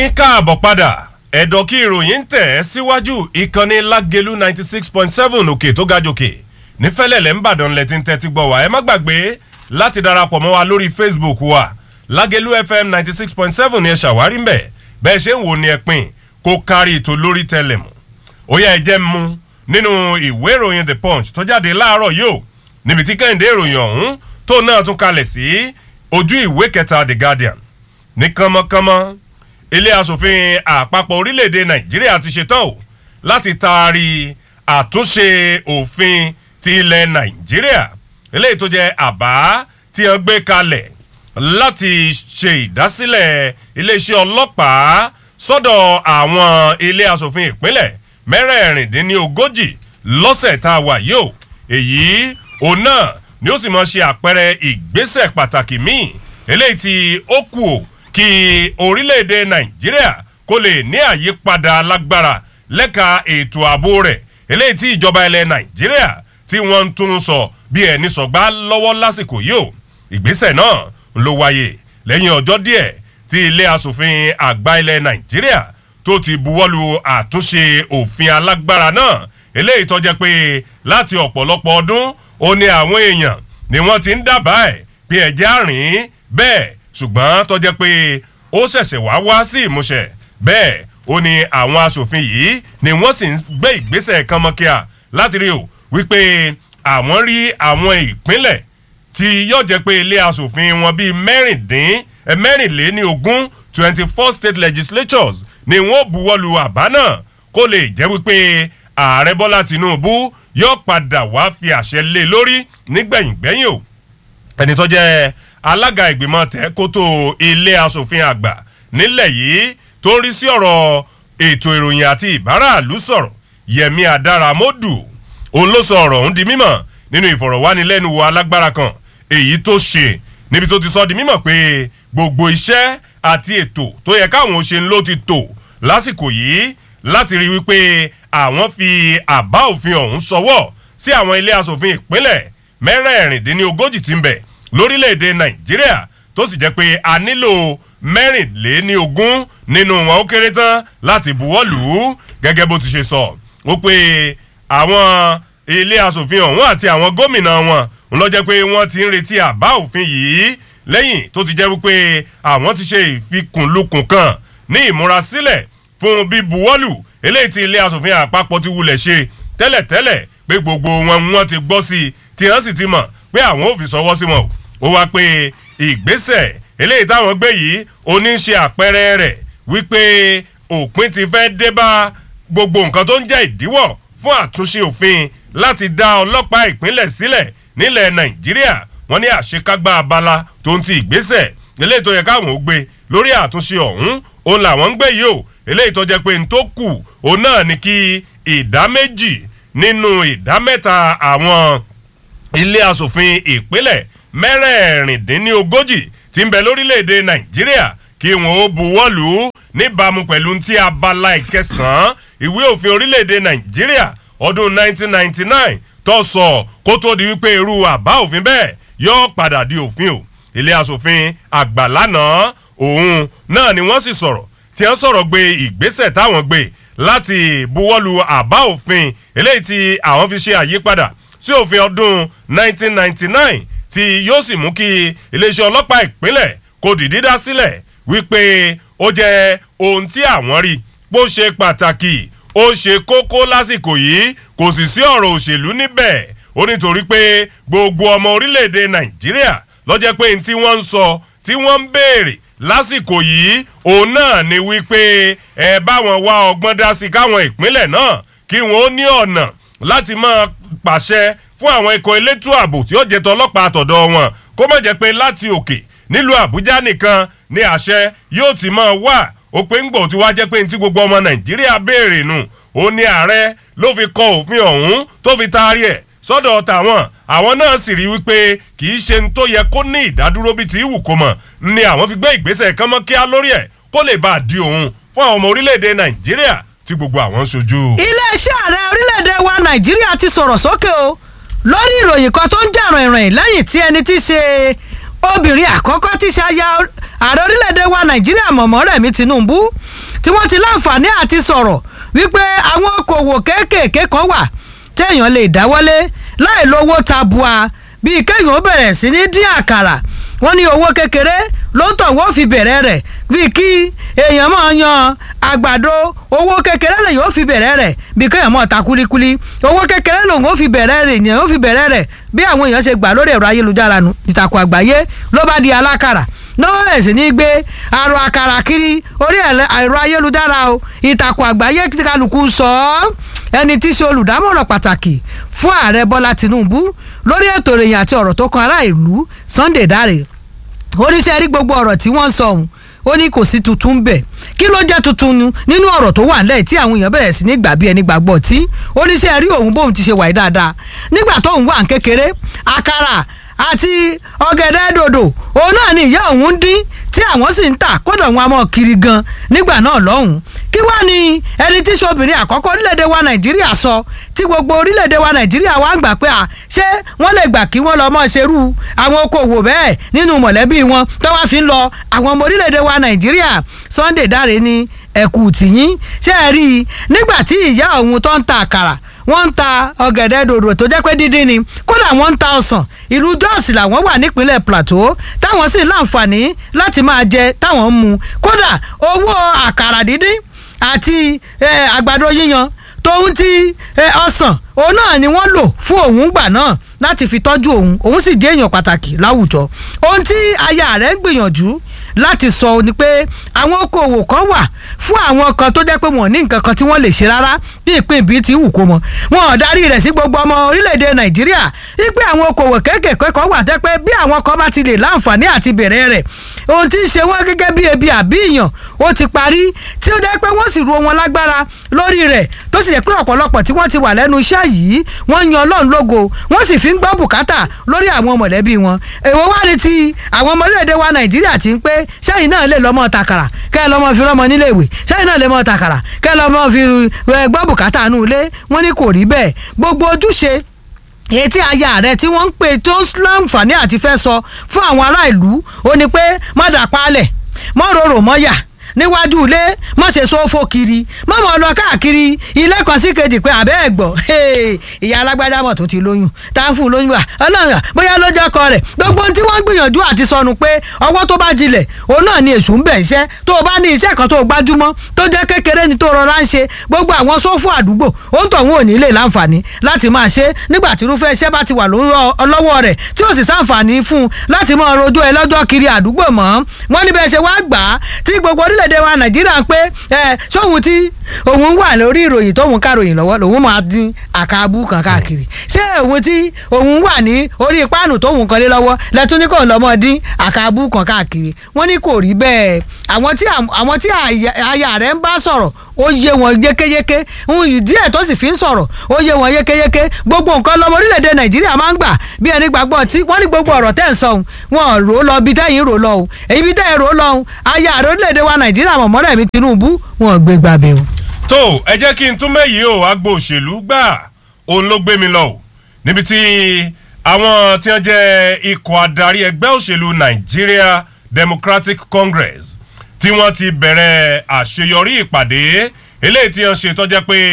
yín káàbọ̀ padà ẹ̀dọ̀ kí ìròyìn ń tẹ̀ ẹ́ síwájú ìkànnì lágẹ̀lú ninety six point seven òkè tó ga jòkè nífẹ̀lẹ́lẹ̀ ńbàdàn lẹ́tí ń tẹ́tí gbọ́ wá ẹ má gbàgbé láti darapọ̀ mọ́ wa lórí facebook wa lágẹ̀lú fm ninety six point seven ni ẹ ṣàwárí mbẹ̀ bẹ́ẹ̀ ṣe ń wò ní ẹ̀pìn kó kárí ètò lórí tẹlẹ̀mù ó yẹ ẹ jẹ́ mu nínú ìwé ìròyìn the punch tó jáde láàárọ̀ yìí ó níbi tí kẹ́hìndé ìròyìn ọ̀hún tó náà tún kalẹ̀ sí ojú ìwé kẹta the guardian ní kánmọ́kánmọ́ ilé asòfin àpapọ̀ orílẹ̀-èdè nàìjíríà ti ṣetán o láti taari àtúnṣe òfin ti ilẹ̀ nàìjíríà eléyìí tó jẹ́ àbá tí wọ́n gbé kalẹ̀ láti ṣe ìdásílẹ̀ iléeṣẹ́ ọlọ́pàá sọ́dọ̀ àwọn ilé asòfin ìpínlẹ̀ mẹ́rẹ̀ẹ̀rìndínlógójì lọ́sẹ̀ tá a wà yìí o èyí òun náà ni ó sì mọ̀ ṣe àpẹẹrẹ ìgbésẹ̀ pàtàkì míì eléyìí tí ó kù o kí orílẹ̀-èdè nàìjíríà kó lè ní àyípadà lágbára lẹ́ka ètò ààbò rẹ̀ eléyìí tí ìjọba ilẹ̀ nàìjíríà tí wọ́n ń tún sọ bí ẹni sọ̀gbá lọ́wọ́ lásìkò yìí o ìgbésẹ̀ náà ló wáyé lẹ́yìn ọjọ́ díẹ̀ tí ilé asòfin àgbà ilẹ̀ nàìjíríà tó ti buwọ́lu àtúnṣe òfin alágbára náà eléyìí tó jẹ́ pé láti ọ̀pọ̀lọpọ̀ ọdún ó ní àwọn èèyàn ni wọ́n ti ń dábàá ẹ̀ pé ẹ̀jẹ̀ àrìn bẹ́ẹ̀ ṣùgbọ́n tó jẹ́ pé ó ṣẹ̀ṣẹ̀ wá wá sí ìmúṣẹ bẹ́ẹ̀ ó ní àwọn asòfin yìí ni wọ́n sì ń gbé ìgbésẹ̀ kan mọ́kíá láti rí o wípé àwọn rí àwọn ìpínlẹ̀ tí yóò jẹ́ pé ilé asòfin wọn bíi mẹ́rìndín mẹ́rìnléní ogún twenty four state legislatures ni wọ́n buwọ́lu àbá náà kó lè jẹ́ wípé ààrẹ bọ́lá tinubu yóò padà wá fi àṣẹ lé lórí nígbẹ̀yìngbẹ́yìn o ẹni tó jẹ́ alága ìgbìmọ̀ tẹ́kótó ilé asòfin àgbà nílẹ̀ yìí tó ń rí sí ọ̀rọ̀ ètò ìròyìn àti ìbáraàlú sọ̀rọ̀ yẹmi adaramodu òun ló sọ ọ̀rọ̀ ọ̀hún di mímọ̀ nínú ìfọ̀rọ̀wánilẹ́nuwò alágbára kan èyí tó ṣe níbi tó ti sọ di mímọ̀ pé gbogbo iṣẹ́ àti ètò tó yẹ káwọn ṣe ń ló ti tò lásìkò yìí láti rí wípé àwọn fi àbá òfin ọ̀hún sọwọ́ sí àwọn ilé asòfin ìpínlẹ̀ mẹ́rẹ̀ẹ̀rìndínlógójì ti ń bẹ̀ lórílẹ̀‐èdè nàìjíríà tó sì jẹ́ pé a nílò mẹ́rìnléní ogún nínú wọn ó kéré tán láti buwọ́ lù ú gẹ́gẹ́ bó ti ṣe sọ ó pé àwọn ilé asòfin ọ̀hún àti àwọn gómìnà wọn ń lọ jẹ́ pé wọ́n ti ń retí àbá òfin yìí lẹ́yìn tó ti jẹ́ wípé àwọn ti ṣe ìfikùnlukùn kan ní ìmúrasílẹ̀ fún bíbuwọ́lù eléyìí tí ilé asòfin àpapọ̀ ti wulẹ̀ ṣe tẹ́lẹ̀tẹ́lẹ̀ pé gbogbo wọn wọ́n ti gbọ́ sí i tí wọ́n sì ti mọ̀ pé àwọn ò fi sọwọ́ sí wọn ó wá pé ìgbésẹ̀ eléyìí táwọn gbé yìí oní ṣe àpẹẹrẹ rẹ̀ wípé òpin ti fẹ́ dé bá gbogbo nǹkan tó ń jẹ́ ìdíwọ̀ fún àtúnṣe òfin láti dá ọlọ́pàá ìpínlẹ̀ sílẹ̀ nílẹ̀ nàìjíríà wọ́n ní àṣekágbá abala tó ń ti ìgbésẹ̀ eléyìí tó yẹ káwọn ò gbé lórí àtúnṣe ọ̀hún òun làwọn ń gbé yìí o eléyìí tó jẹ́ pé n tó kù òun náà ni kí ìdá méjì nínú ìdá mẹ́ta àwọn ilé asòfin ìpínlẹ̀ mẹ́rẹ̀ẹ̀rìndínlógójì tí ń bẹ lórílẹ̀‐èdè nàìjíríà kí wọ́n ó buwọ́ lù ú níbàámu pẹ̀lú ti abala ìkẹsàn-án ìwé òfin orílẹ̀‐èdè nàìjíríà ọdún 1999 tó sọ kó tó di wípé irú àbá òfin bẹ́ẹ̀ yóò padà di òfin o ilé asòfin àgbà lánàá òun náà ni wọ́n sì sọ̀rọ̀ tí wọ́n sọ̀rọ̀ gbé ìgbésẹ̀ táwọn gbé láti buwọ́lu àbá òfin eléyìí tí àwọn fi ṣe àyípadà sí òfin ọdún 1999 tí yóò sì mú kí iléeṣẹ́ ọlọ́pàá ìpínlẹ̀ kò dìdí dá sílẹ̀ wípé ó jẹ́ ohun tí àwọn rí bó ṣe pàtàkì ó ṣe kókó lásìkò yìí kò sì sí ọ̀rọ̀ òṣèlú níbẹ̀ ó nítorí pé gbogbo ọmọ orílẹ̀-èdè nàìjíríà lọ́jẹ́ pé tí wọ́n ń sọ tí wọ́n ń béèrè lásìkò yìí òun náà ni wípé ẹ báwọn wá ọgbọ́n dá sí káwọn ìpínlẹ̀ náà kí wọ́n ó ní ọ̀nà láti máa pàṣẹ fún àwọn ikọ̀ elétò ààbò tí ó jẹ́ tọlọ́pàá àtọ̀dọ̀ wọn kó má jẹ́ pé láti òkè nílùú àbújá nìkan ni àṣẹ yóò ti máa wà ó pé ń gbọ̀ tí wá jẹ́ pé ní tí gbogbo ọmọ nàìjíríà béèrè nù ó ní ààrẹ ló fi kọ òfin ọ̀hún tó fi taari ẹ̀ sọ́dọ̀ tàwọn àwọn náà sì rí wípé kì í ṣe ń tó yẹ kó ní ìdádúró bíi ti ìwù kó mọ̀ ni àwọn fi gbé ìgbésẹ̀ kan mọ́ kíá lórí ẹ̀ kó lè bá a di òun fún àwọn ọmọ orílẹ̀-èdè nàìjíríà tí gbogbo àwọn ń ṣojú. iléeṣẹ́ ààrẹ orílẹ̀-èdè wa nàìjíríà ti sọ̀rọ̀ sókè o lórí ìròyìn kan tó ń jà rìnrìn lẹ́yìn tí ẹni tí ṣe obìnrin àkọ́kọ́ tí ṣe aya ààrẹ orílẹ̀-èdè wa nàìjíríà mọ̀mọ́ rẹ̀mí tinubu tí wọ́n ti láǹfààní àti sọ̀rọ̀ wípé àwọn okòwò kéékèèké kan wà téèyàn lè dáwọ́lé láì lówó tabua bíi kéèyàn ó bẹ̀rẹ̀ sí ní dín àkàrà wọ́n ní owó kékeré ló ń tọ̀ wọ́n fi bẹ̀rẹ̀ rẹ̀ bíi kí èèyàn máa yan àgbàdo owó kékeré lè yóò fi bẹ̀rẹ̀ rẹ̀ bíi kéèyàn máa ta kúlíkúlí owó kékeré lòun ó fi bẹ̀rẹ̀ rẹ̀ èèyàn ó fi bẹ̀rẹ̀ rẹ̀ bí àwọn èèyàn ṣe gbà lórí ẹ̀rọ ayélujára nu ìtàkùn àgbáyé ló bá di alákàrà náà ẹ̀ sì ní gbé àrò àkàrà kiri orí ẹ̀rọ ayélujára o ìtàkùn àgbáyé kálukú sọ ọ́ ẹni tí í ṣe olùdámọ̀ràn pàtàkì fún ààrẹ bọ́lá tìǹbù lórí ètò ìròyìn àti ọ̀rọ̀ tó kan ará ìlú sunday dáre oníṣẹ́ rí gbogbo ọ̀rọ̀ tí wọ́n ń sọ ọ̀hún ó ní kò sí tuntun bẹ̀ kí ló jẹ́ tuntun nínú ọ̀rọ̀ tó wà nílẹ̀ tí àwọn èèyàn bẹ̀rẹ̀ sí ní gbà bí ẹni gbàgbọ́ tí oníṣẹ́ rí òun bóun ti ṣe wáyé dáadáa nígbà tóun wà ń kékeré àkàrà àti ọ̀gẹ̀dẹ̀ dòdò òun náà ni ìyá òun ń dín tí àwọn sì ń tà kódà wọn a mọ̀ kiri gan nígbà náà lọ́hùn-ún kí wá ní ẹni tí sobìnrin àkọ́kọ́ orílẹ̀-èdè wa nàìjíríà sọ tí gbogbo orílẹ̀-èdè wa nàìjíríà wá ń gbà pé à ṣé wọ́n lè gbà kí wọ́n lọ mọ́ ṣerú àwọn okòwò bẹ́ẹ̀ nínú mọ̀lẹ́bí wọn tó wá fi ń lọ àwọn ọmọ orílẹ̀-èdè wa nàìjíríà Sunday Dáre ní ẹ̀kú tìyín ṣé ẹ rí i nígbà tí ìyá òun tó ń ta àkàrà wọ́n ń ta ọ̀gẹ̀dẹ̀ dòdò tó jẹ́ pé dídín ni kódà wọ́n ń ta ọsàn ìlú Jos làwọn wà nípínlẹ̀ Plateau táwọn sì láǹfààní láti máa jẹ táwọn ń mu kódà owó àkàrà dídín àti àgbàdo yíyan tóun ti ọsàn òun náà ni wọ́n lò fún òun gbà náà láti fi tọ́jú òun òun sì jẹ́ èèyàn pàtàkì láwùjọ ohun tí aya rẹ̀ ń gbìyànjú láti sọ ni pé àwọn okòwò kan wà fún àwọn kan tó jẹ́ pé wọ́n ní nǹkan kan tí wọ́n lè ṣe rárá bí ìpín ìbí ti wù kó mọ wọn ò darí rẹ̀ sí gbogbo ọmọ orílẹ̀-èdè nàìjíríà wípé àwọn okòwò kéékèèké kan wà tẹ́ pé bí àwọn kan bá ti lè láǹfààní àti bẹ̀rẹ̀ rẹ̀ ohun tí ń ṣe wọ́n gẹ́gẹ́ bí ebi àbí ìyàn ó ti parí tí ó jẹ́ pé wọ́n sì ru wọn lágbára lórí rẹ̀ tó sì jẹ́ pé ọ̀pọ̀lọpọ̀ tí wọ́n ti wà lẹ́nu iṣẹ́ yìí wọ́n yan ọlọ́run lógo wọ́n sì fi ń gbọ́ bùkátà lórí àwọn mọ̀lẹ́bí wọn èwo wá ní ti àwọn ọmọ orílẹ̀-èdè wa nàìjíríà ti ń pé sẹ́yìn náà lè lọ́mọ takàrà kẹ́ ẹ lọ́mọ fi rọ́mọ nílé ìwé sẹ́yìn náà lè mọ takàrà kẹ́ ẹ lọ́mọ fi gbọ́ bùkátà nù ilé wọ́n ní kò rí bẹ́ẹ̀ gbogbo ojúṣe etí aya rẹ tí wọ́n ń pè tó láǹfààní àti fẹ́ sọ fún àwọn ará ìlú ó ní pé má dà palẹ̀ mọ́ rorò mọ́ yà níwájú ilé mọ̀ ṣe sófo kiri mọ̀ mọ̀ lọ káàkiri ilé kan sí kejì pé àbẹ́ ẹ̀ gbọ́ ìyá alágbájá mọ̀ tó ti lóyún tá a fún un lóyún wa ọlọ́run bóyá ló jẹ́ ọkọ rẹ̀ gbogbo ohun tí wọ́n gbìyànjú àti sọnù pé ọwọ́ tó bá jinlẹ̀ òun náà ni èṣù ń bẹ̀ iṣẹ́ tó o bá ní iṣẹ́ kan tó o gbájúmọ́ tó jẹ́ kékeré ni tó rọra ń ṣe gbogbo àwọn sófò àdúgbò òun tó òun ò ní lè láǹfààní láti máa ṣe nígbà tí irúfẹ́ iṣẹ́ bá ti wà lọ́wọ́ rẹ̀ tí ó sì sáǹfààní fún un láti máa rojọ́ ẹ lọ́jọ́ kiri àdúgbò mọ́ wọ́n níbẹ̀ ṣe wá gbà á tí gbogbo orílẹ̀ orílẹ̀-èdè wa nàìjíríà pé ẹ sóhun tí òun wà lórí ìròyìn tóun káròyìn lọ́wọ́ lòun máa dín àkàbù kan káàkiri ṣé òun tí òun wà ní orí páànù tóun kan lé lọ́wọ́ lẹ́tún ní kò lọ́mọ dín àkàbù kan káàkiri wọ́n ní kò rí bẹ́ẹ̀ àwọn tí àwọn tí aya rẹ̀ ń bá sọ̀rọ̀ ó yé wọn yékéyéké ohun ìdí ẹ̀ tó sì fi ń sọ̀rọ̀ ó yé wọn yékéyéké gbogbo nǹkan lọ́mọ orílẹ̀-èdè nàìjíríà máa ń gbà bí ẹni gbàgbọ́ tí wọ́n ní gbogbo ọ̀rọ̀ tẹ́ ń sọ ohun wọn rò ó lọ bí tẹ́yìn rò lọ ohun èyí bí tẹ́yìn rò ó lọ ohun aya àrẹ orílẹ̀-èdè wa nàìjíríà mọ̀mọ́rẹ́ mi tinubu wọn gbé gbàbẹ̀ o. tó ẹ jẹ́ kí n tún mẹ́yìí o agbo òṣèlú gbà òun ló gbé mi lọ o níbi tí àwọn tí wọ́n jẹ́ ikọ̀ adarí ẹgbẹ́ òṣèlú Nigeria Democratic Congress tí wọ́n ti bẹ̀rẹ̀ àṣeyọrí ìpàdé eléyìí tí wọ́n ṣe tó jẹ́ pé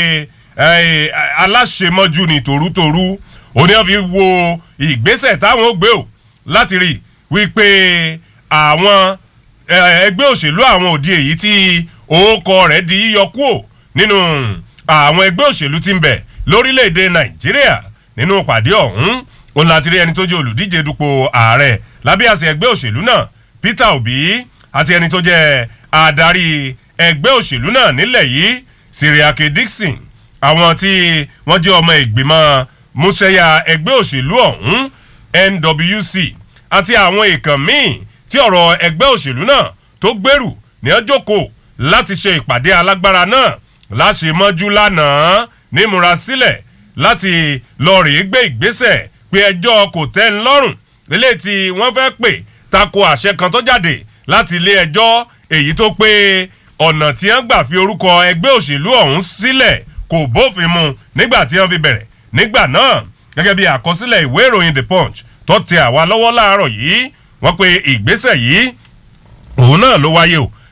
aláṣemọ́jú ni tòrútòrú òní wọ́n fi wo ìgbésẹ̀ táwọn ó gbé o láti rí wípé àwọn ẹgbẹ́ òṣèlú àwọn òdi èyí tí orúkọ rẹ̀ di yíyọ kúò nínú àwọn ẹgbẹ́ òṣèlú tí ń bẹ lórílẹ̀‐èdè Nàìjíríà nínú ìpàdé ọ̀hún òun láti rí ẹni tó jẹ́ olùdíje dupò ààrẹ lábẹ́ àṣẹ ẹgbẹ́ òṣèlú náà Peter Obi àti ẹni tó jẹ́ adarí ẹgbẹ́ òṣèlú náà nílẹ̀ yìí Siriake Dixon àwọn tí wọ́n jẹ́ ọmọ ìgbìmọ̀ múṣẹ́yà ẹgbẹ́ òṣèlú ọ̀hún NWC àti àwọn èèkàn míì tí ọ̀rọ̀ ẹgbẹ́ òṣèlú náà tó gbèrú ní ọjọ́kọ̀ láti ṣe ìpàdé alágbára náà láṣemọ́jú lánàá nímúra sílẹ̀ láti lọ rèé gbé ìgbésẹ̀ pé ẹjọ́ kò tẹ́ ń lọ́rùn eléyìí tí wọ́n fẹ́ pè tako àṣẹ kan tó jáde láti ilé ẹjọ́ èyí tó pé ọ̀nà tí wọ́n gbà fi orúkọ ẹgbẹ́ òṣèlú ọ̀hún sílẹ̀ kò bófin mu nígbà tí wọ́n fi bẹ̀rẹ̀ nígbà náà gẹ́gẹ́ bí àkọsílẹ̀ ìwé ìròyìn The Punch tó tẹ àwa lọ́wọ́ láàárọ̀ yìí wọ́n pe ìgbésẹ̀ yìí òun náà ló wáyé o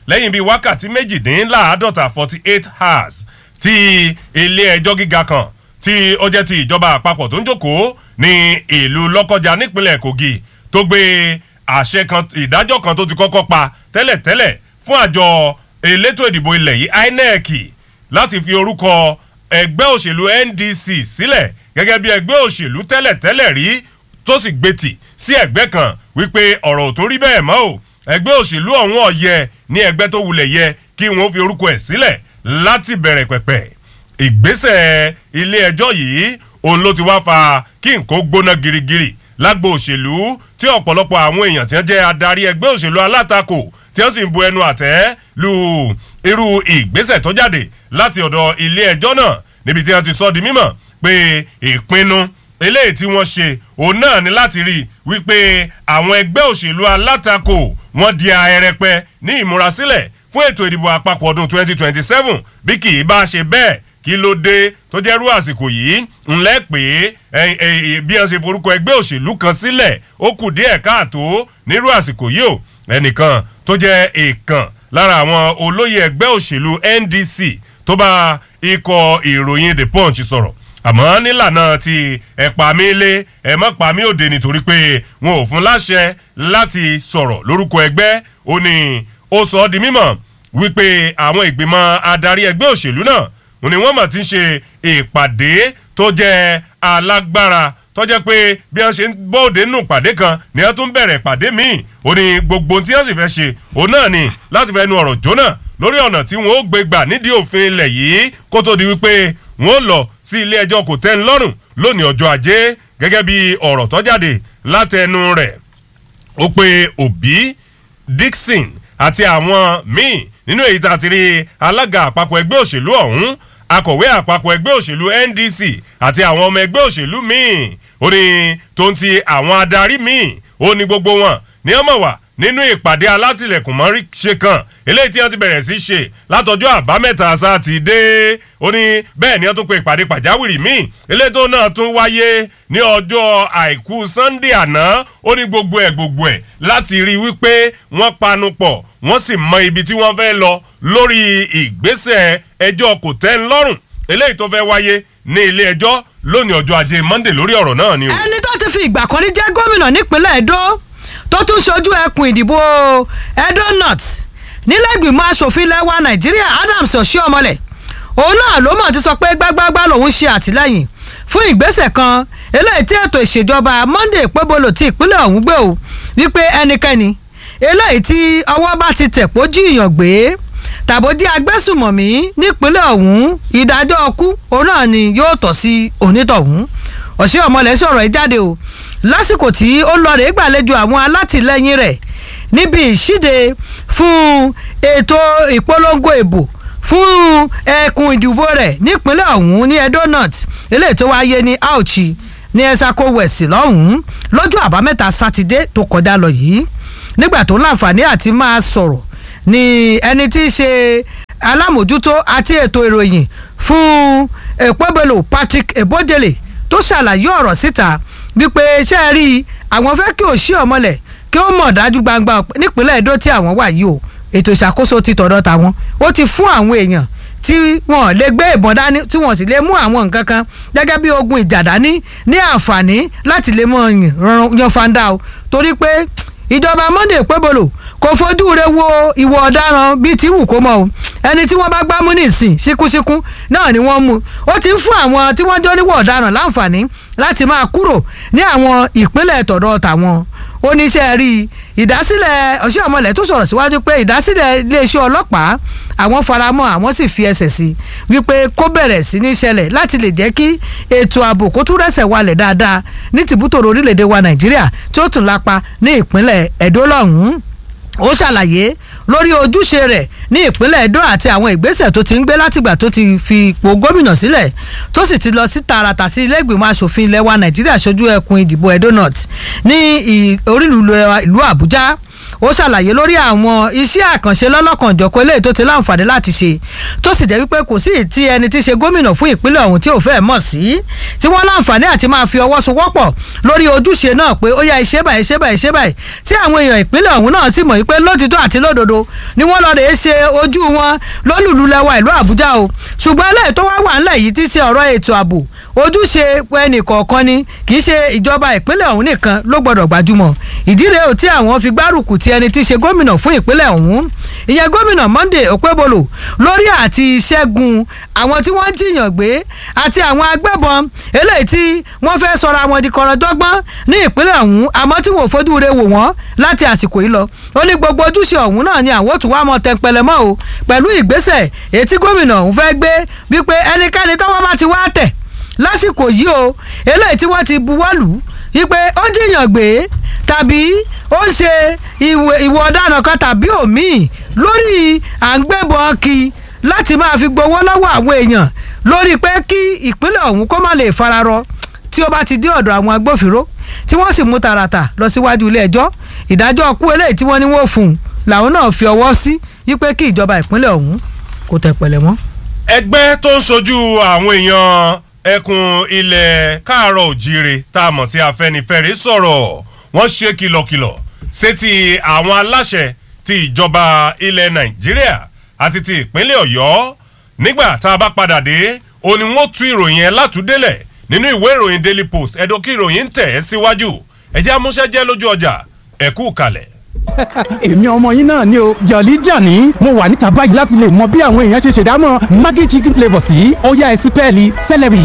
lẹ́yìn bíi wákàtí méjìdínláàádọ́ta forty eight hours tí ilé ẹjọ́ gíga kan tí ó jẹ́ ti ìjọba àpapọ̀ tó ń jókòó ní ìlú lọ́kọjà nípínlẹ̀ kogi tó gbé àṣẹ kan ìdájọ́ kan tó ti kọ́kọ́ pa tẹ́lẹ̀tẹ́lẹ̀ fún àjọ elétò ìdìbò ilẹ̀ yìí inec láti fi orúkọ ẹgbẹ́ òṣèlú ndc sílẹ̀ gẹ́gẹ́ bí ẹgbẹ́ òṣèlú tẹ́lẹ̀tẹ́lẹ̀ rí tó sì gbètì sí ẹgbẹ́ kan wípé ọ̀rọ̀ ò tún rí bẹ́ẹ̀ mọ́ o ẹgbẹ́ òṣèlú ọ̀hún ọ̀yẹ ní ẹgbẹ́ tó wulẹ̀ yẹ kí wọ́n fi orúkọ ẹ̀ sílẹ̀ láti bẹ̀rẹ̀ pẹ̀pẹ̀ ìgbésẹ̀ ilé ẹjọ́ yìí òun ló ti wá fa kí nǹkan gbóná girigiri lágbo òṣèlú tí ọ̀pọ̀lọpọ̀ àwọn èèyàn tí wọ́n jẹ́ adarí ẹgbẹ́ òṣèlú alátakò tí wọ́n sì ń bu ẹnu àtẹ́ lu irú ìgbésẹ̀ tó jáde láti ọ̀dọ̀ ilé ẹjọ́ náà níbi tí wọ́n ti sọ di mímọ̀ pé ìpinnu eléyìí tí wọ́n ṣe òun náà ní láti rí wípé àwọn ẹgbẹ́ òṣèlú alátakò wọ́n di ahẹ́rẹ́pẹ́ ní ìmúrasílẹ̀ fún ètò ìdìbò àpapọ̀ ọdún 2027 bí kì í bá ṣe bẹ́ẹ̀ kí ló dé tó jẹ́ rú àsìkò yìí ńlẹ́ pé bí wọ́n ṣe forúkọ ẹgbẹ́ òṣèlú kan sílẹ̀ ó kù díẹ̀ káàtó nírú àsìkò yìí o ẹnìkan tó jẹ́ èèkàn lára àwọn olóyè ẹgbẹ́ òṣèlú ndc tó bá ikọ̀ ìròyìn the punch sọ̀rọ̀ àmọ́ nílànà ti ẹ̀pà mi lé ẹ̀mọ́ pa mí òde nítorí pé wọn ò fún láṣẹ láti sọ̀rọ̀ lórúkọ ẹgbẹ́ ó ní ó sọ ọ́ di mímọ̀ wípé àwọn ìgbìmọ̀ adarí ẹgbẹ́ òṣèlú náà ni wọ́n mọ̀ ti ń ṣe ìpàdé tó jẹ́ alágbára tó jẹ́ pé bí wọ́n ṣe ń bóde nù pàdé kan ni wọ́n tún bẹ̀rẹ̀ pàdé míì ó ní gbogbo tí wọ́n sì fẹ́ ṣe òun náà ni láti fẹ́ nu ọ̀rọ̀ jóná lórí ọ̀nà tí wọ́n ó gbé gbà nídìí òfin ilẹ̀ yìí kó tó di wípé wọ́n lọ sí ilé ẹjọ́ kò tẹ́ ń lọ́rùn lónìí ọjọ́ ajé gẹ́gẹ́ bí ọ̀rọ̀ tó jáde látẹnu rẹ̀ ó pe òbí dixon àti àwọn míì nínú èyí tá a ti rí alága àpapọ̀ ẹgbẹ́ òṣèlú ọ̀hún akọ̀wé àpapọ̀ ẹgbẹ́ òṣèlú ndc àti àwọn ọmọ ẹgbẹ́ òṣèlú míì ó ní tó ń ti àwọn adarí míì ó ní gbogbo wọn ní ọmọ wà nínú ìpàdé alátìlẹ̀kùn mọ́rí ṣe kan eléyìí tí wọ́n ti bẹ̀rẹ̀ sí ṣe látọjọ́ àbámẹ́ta sátidé ó ní bẹ́ẹ̀ ni wọ́n tún pe ìpàdé pàjáwìrì míì eléyìí tó náà tún wáyé ní ọjọ́ àìkú sunday àná ó ní gbogbo ẹ̀ gbogbo ẹ̀ láti rí i wípé wọ́n panu pọ̀ wọ́n sì mọ ibi tí wọ́n fẹ́ lọ lórí ìgbésẹ̀ ẹjọ́ kò tẹ́ ń lọ́rùn eléyìí tó fẹ́ wáyé ní ilé ẹjọ́ lónìí ọjọ́ ajé monday lórí ọ̀rọ̀ náà ni o. ẹni tó ti fi ìgbà kan rí jẹ́ gómìnà nípínlẹ̀ edo tó tún ṣojú ẹkùn ìdìbò edo north nílẹ̀gbìmọ̀ asòfin lẹ́wà nàìjíríà adams oshiomhole òun náà ló mọ̀ ti sọ pé gbágbágbá lòun ṣe àtìlẹ́yìn fún ìgbésẹ̀ kan eléyìí tí ètò ìṣèjọba monday pébolo ti ìpínlẹ̀ ọ̀hún gbé o wípé ẹnikẹ́ni eléyìí tí ọwọ́ bá ti tẹ̀ pó jíìyàn gbé tàbódí agbésùmọ̀mí nípínlẹ̀ ọ̀hún ìdájọ́ ọkú òun náà ni yóò tọ́ sí onítọ̀hún oshiomhole sọ̀rọ̀ yìí jáde o lásìkò tí ó lọ rèé gbàlejò àwọn alátìlẹyìn rẹ̀ níbi ìṣíde fún ètò ìpolongo ìbò fún ẹkùn ìdìbò rẹ̀ nípínlẹ̀ ọ̀hún ní edo north eléyìí tó wáyé ní auchi ní ẹ̀sàkó west lọ́hùn-ún lọ́jọ́ àbámẹ́ta sátidé tó kọjá lọ yìí nígbà tó láǹfààní àti máa sọ̀rọ̀ ní ẹni tí í ṣe alámòjútó àti ètò ìròyìn fún èpòbelo patrick ebodele tó ṣàlàyé ọ̀rọ̀ síta wípé ṣé ẹ rí i àwọn fẹ́ kí òṣì ọmọlẹ̀ kí ó mọ̀ dájú gbangba nípínlẹ̀ Edo tí àwọn wà yìí o ètò ìṣàkóso ti tọ̀dọ̀ tàwọn ó ti fún àwọn èèyàn tí wọn lè gbé ìbọn dání tí wọn sì lè mú àwọn nǹkan kan gẹ́gẹ́ bí ogun ìjà dání ní àǹfààní láti lè mọ yan fanda o torí pé ìjọba Monday pébolo kò fojú re wo ìwọ ọ̀daràn bíi ti wù kó mọ o ẹni tí wọ́n bá gbámú nísìn síkúsíkú náà ni wọ́n mú ó ti ń fún àwọn tí wọ́n jọ níwọ̀ ọ̀daràn láǹfààní láti máa kúrò ní àwọn ìpínlẹ̀ tọ̀dọ̀ tàwọn oníṣẹ́ rí ìdásílẹ̀ ọ̀ṣẹ́ ọmọlẹ̀ tó sọ̀rọ̀ síwájú pé ìdásílẹ̀ iléeṣẹ́ ọlọ́pàá àwọn faramọ́ àwọn sì fi ẹsẹ̀ sí wípé kó bẹ̀rẹ̀ sí ní ṣẹlẹ̀ láti lè jẹ́ kí ètò ààbò kó tún rẹ̀sẹ̀ walẹ̀ dáadáa ní tìbútòrò orílẹ̀-èdè wa nàìjíríà tí ó tún lápa ní ìpínlẹ̀ ẹ̀dó lọ́hùn-ún ó ṣàlàyé lórí ojúṣe rẹ̀ ní ìpínlẹ̀ Edo àti àwọn ìgbésẹ̀ tó ti ń gbé látìgbà tó ti fi ipò gómìnà sílẹ̀ tó sì ti lọ sí tààràtà sí ilé ìgbìmọ̀ asòfin ilẹ̀ wa Nàìjíríà ṣojú ẹkùn ìdìbò Edo North ní orílùú ìlú Àbújá ó ṣàlàyé lórí àwọn iṣẹ́ àkànṣe lọ́lọ́kanjọ̀kọ́ eléyìí tó ti láǹfààní láti ṣe tó sì jẹ́ wípé kò sí tí ẹni tí ṣe gómìnà fún ìpínlẹ̀ ọ̀hún tí ò fẹ́ mọ̀ sí tí wọ́n láǹfààní àti máa fi ọwọ́ sowọ́pọ̀ lórí ojúṣe náà pé ó yá iṣẹ́ báyìí iṣẹ́ báyìí iṣẹ́ báyìí tí àwọn èèyàn ìpínlẹ̀ ọ̀hún náà sì mọ̀ wípé lótìtọ́ àti lódodo ni wọ́n lọ́ọ́ rèé ṣe ojú wọn lólùlù lẹ́wà ìlú àbújá o ṣùgbọ́n eléyìí tó wá wà ńlẹ̀ yìí ti ṣe ọ̀rọ̀ ètò ààbò ojúṣe ẹnì kọ̀ọ̀kan ni kì í ṣe ìjọba ìpínlẹ̀ ọ̀hún nìkan ló gbọ́dọ̀ gbajúmọ̀ ìdí rèé ò tí àwọn fi gbárùkù ti ẹni tí í ṣe gómìnà fún ìpínlẹ̀ ọ̀hún ìyẹn gómìnà Monday Okpebholo lórí àti ṣẹ́gun àwọn tí wọ́n ń jiyàn gbé àti àwọn agbébọn eléyìí tí wọ́n fẹ́ sọra wọn di kọ̀rọ̀dọ́gbọ́n ní ìpínlẹ̀ ọ̀hún àmọ́ tí wọ́n fojú re wò wọ́n láti àsìkò yìí lọ ó ní gbogbo ojúṣe ọ̀hún náà ni àwọn òtún wá mọ́ tẹnpẹlẹ mọ́ o pẹ̀lú ìgbésẹ̀ èyí tí gómìnà ọ̀hún fẹ́ gbé wípé ẹnikẹ́ni tọ́wọ́ bá ti wá tẹ̀ lásìkò yìí o eléyìí tí wọ́n ti buwọ́lù wípé ó jiyàn gbé tàbí ó ń ṣe ìwọ ọ̀daràn kan tàbí òmíì lórí à ń gbébọn kí láti máa fi gbowó lọ́wọ́ àwọn èèyàn lórí pé kí ìpínlẹ̀ ọ̀hún kó má lè fararọ tí ó bá ti dé ọ̀dọ̀ àwọn agbófinró tí wọ́n sì mú tààràtà lọ síwájú ilé ẹjọ́ ìdájọ́ kú eléyìí tí wọ́n ní wọ́n fún un làwọn náà fi ọwọ́ sí wípé kí ìjọba ìpínlẹ̀ ọ̀hún kó tẹ̀ pẹ̀lẹ́ mọ́. ẹgbẹ́ tó ń ṣojú àwọn èèyàn ẹkùn ilẹ̀ káàárọ̀ òjíire tá a mọ̀ sí afẹ́nifẹ́re sọ̀rọ̀ wọ́n ṣe kìlọ̀kìlọ̀ sétí àwọn aláṣẹ ti ìjọba ilẹ̀ nàìjíríà àti ti ìpínlẹ̀ ọ̀yọ́ nígbà tá a bá padà dé ó ní wọ́n tú ìròyìn ẹ̀ látúndélẹ̀ nínú ìwé ìròyìn daily post ẹ̀dọ́ kí ìròyìn ń tẹ̀ ẹ́ síwájú ẹ̀jẹ̀ amúṣẹ́jẹ́ lójú ọjà ẹ̀kú kalẹ̀ èmi ọmọ yín náà ni o jọ̀lí jàní mo wà níta báyìí láti lè mọ bí àwọn èèyàn ṣe ṣèdámọ̀ maggi chicken flavour sí ọ̀yá ẹ̀sìn pẹ́ẹ́lí celery.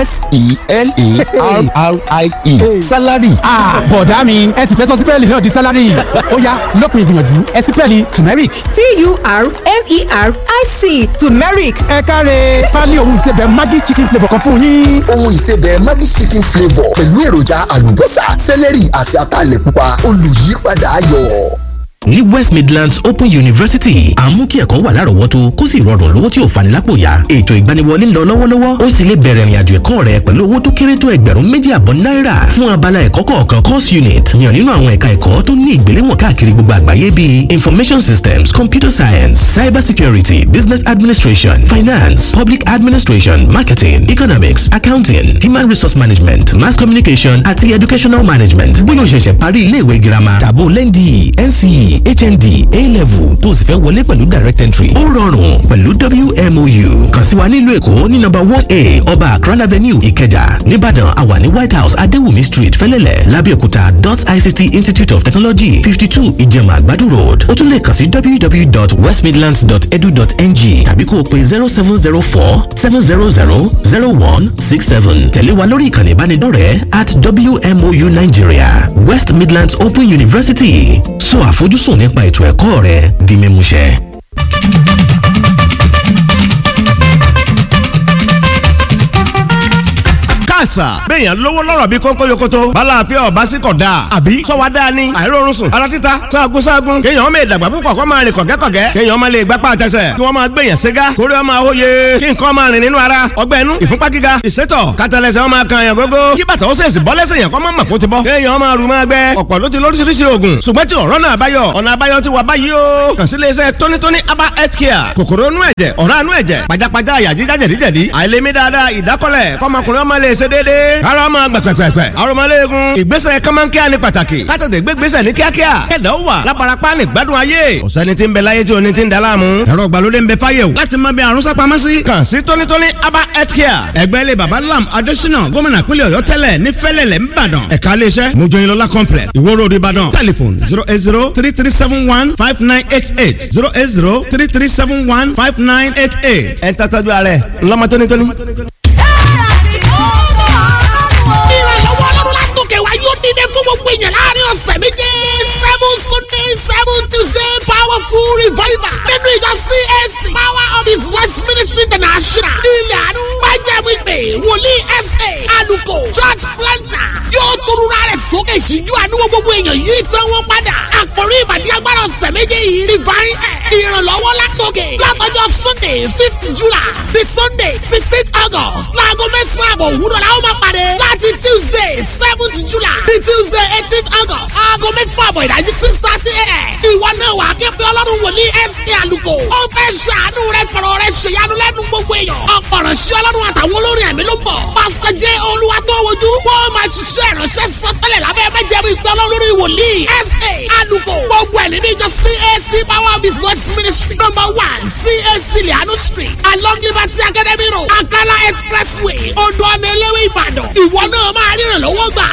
s-e-l-a-r-r-i-e salary. bọ̀dá mi ẹ sì fẹ́ sọ sípẹ́ẹ̀lì náà di salary ọ̀yá lópin ìgbìyànjú ẹ̀sìn pẹ́ẹ́lì turmeric. t-u-r-m-e-r-i-c turmeric ẹ káre pálí ohun ìsebẹ̀ maggi chicken flavour kan fún yín. ohun ìsebẹ̀ maggi chicken flavour pẹ̀lú èròjà àlùbọ́sà sẹ́lẹ̀rì àti ataalẹ̀ pupa olùyípadà ayọ̀ ní west midlands open university à ń mú kí ẹ̀kọ́ wà lárọ̀ọ́wọ́tó kó sì rọrùn lówó tí ò fani lápò ya ètò ìgbaniwọlé ń lọ lọ́wọ́lọ́wọ́ ó sì lè bẹ̀rẹ̀ ìrìnàjò ẹ̀kọ́ rẹ pẹ̀lú owó tó kéré tó ẹgbẹ̀rún méjì àbọ̀ náírà fún abala ẹ̀kọ́ kọ̀ọ̀kan course unit yàn nínú àwọn ẹ̀ka ẹ̀kọ́ tó ní ìgbéléwọ̀n káàkiri gbogbo àgbáyé bíi information systems computer science cyber security business administration finance public administration marketing economics accounting human resource management mass communication àti educational management bóyá o ṣẹ̀ṣẹ̀ parí ilé ìwé girama tàbó lẹ́ndì nce hnd a-level tó sì fẹ́ wọlé pẹ̀lú direct entry. ó rọrùn pẹ̀lú wmou kàn sí wa nílùú èkó ní nọ́mbà one a ọba akran avenue ìkẹjà nìbàdàn àwa ní white house adéwùmí street fẹ́lẹ́lẹ̀ lábẹ́òkúta dot ict institute of technology fifty two ìjẹ̀mà àgbàdo road ó tún lè kàn sí www.westmidlands.edu.ng tàbí kó o pe zero seven zero four seven zero zero zero one six seven tẹ̀lé wa lórí ìkànnì ìbánidọ́rẹ̀ẹ́ at wmou nigeria west midlands open university sọ àfojúsùn sùn nípa ètò ẹ̀kọ́ rẹ di mímúṣẹ. àṣà. béèyàn lówó lọ́rọ̀ bí kónkó yokoto. balàáfíà ọba sí kọ̀ dáa. àbí sọ́wọ́ dáa ni. àìrórun sùn. ara títa sáàgùn sáàgùn. kéèyàn ọmọ ìdàgbà púpọ̀ kó máa rìn kọ̀gẹ́kọ̀gẹ́. kéèyàn ọmọ lè gbápá àtẹsẹ̀. kí wọ́n máa gbèyàn ségá. kórè ọmọ àwòye. kí nǹkan máa rìn nínú ara. ọgbẹ́ inú ìfúnpá gíga. ìsétọ̀ kátàlẹ́sẹ̀ ọmọ kan yàn gógó. kí bàtà ó sèṣì bọ́ lẹ́sẹ̀ yàn kọ́ mọ́ màkó ti bọ́. kéèyàn ọmọ àrùn máa gbẹ. ọ̀pọ̀ ló ti lóríṣiríṣi oògùn. ṣùgbọ́n tí ọ̀rọ̀ náà báyọ̀ ọ̀nà àbáyọ ti wà báyìí o. kàn sí iléeṣẹ́ tónítóní aba health care. kòkòrò inú ẹ̀jẹ̀ ọ̀rá inú ẹ̀jẹ̀ pajápajá àyà jíjá jẹ̀díjẹ̀dí. àìlèmí dáadáa ìdákọ́lẹ̀ kọ́mọkùnrin ọmọ lè ṣe déédéé. ara ọmọ gbẹ̀pẹ̀pẹ̀pẹ̀. aromọléegun ìgbésẹ̀ kọ́mọ́nkíá ni pàtàkì. kátàtẹ̀ gbégbésẹ̀ ní kíákíá. kẹ̀dá ó wà lábarapá ní gbádùn ayé. ọ̀sẹ́ni tí ń bẹ láyé tí o ní ti ń da láàmú. ẹ̀rọ ìgbàlódé ń bẹ fáyé o. láti mọ bí àrùn sápamọ́ sí. kàn sí tónítóní aba health care. ẹgbẹ́ ilé baba lam adésínà gómìnà pínlẹ̀ ọ̀yọ́ tẹ́lẹ̀ ní fẹ́lẹ̀lẹ̀ ńbàdàn. ẹ̀ka iléeṣẹ́ mojoyinlọ́lá complex ìwó road ìbàdàn. telephone zero eight zero three three seven one five nine eight eight zero eight zero three three seven one five nine eight eight. ẹ̀ ń tàtàjú ààrẹ ńlọmọ tónítóní. ìrànlọ́wọ́ ọlọ́run látòkè wá yóò dídé fún gbogbo èèyàn láàrin ọ̀sẹ̀ méje seven sunday seven tuesday powerful revival nínú ìjọ csc power of his west ministry international ilẹ̀ àánú májẹ̀mú ìpè wòlíì sa aluko church planter yóò torura rẹ̀ sókè síjú àánú gbogbo èèyàn yìí tán wọ́n padà àkórí ìbàdí agbára ọ̀sẹ̀ méje yìí divine ìrànlọ́wọ́ látòkè látọjọ́ sunday sunday fifth july the sunday sixteenth august láago mẹ́sàn-án àbọ̀ òwúrọ̀ la ó máa pàdé láti tuesday seventh july the tuesday eighteenth august aago mẹ́fà àbọ̀ ìdájí six thirty a.m. ìwọ náà wà á ké pé ọlọ́run wòlíì S.A. àlùkò ó fẹ́ ṣàánú rẹ fọ̀rọ̀ rẹ ṣèyanu lẹ́nu gbogbo èèyàn ọ̀pọ̀ ránṣẹ́ ọlọ́run àtàwọn olórin ẹ̀mí ló bọ̀ pásítọ̀ jẹ́ olúwa tó wojú wọ́n máa ṣiṣẹ́ ìránṣẹ́ sọ́tẹ́lẹ̀ lábẹ́ májẹ̀mú ìpè ọlọ́run wòlíì S.A. àlùkò gbogbo ẹ̀ nínú ìjọ CAC power of his voice ministry number one CAC lianu street along liberty academy road akala expressway odò ọ̀nà eléwé ìbàdàn ìwọ náà máa rí ìrànlọ́wọ́ gbà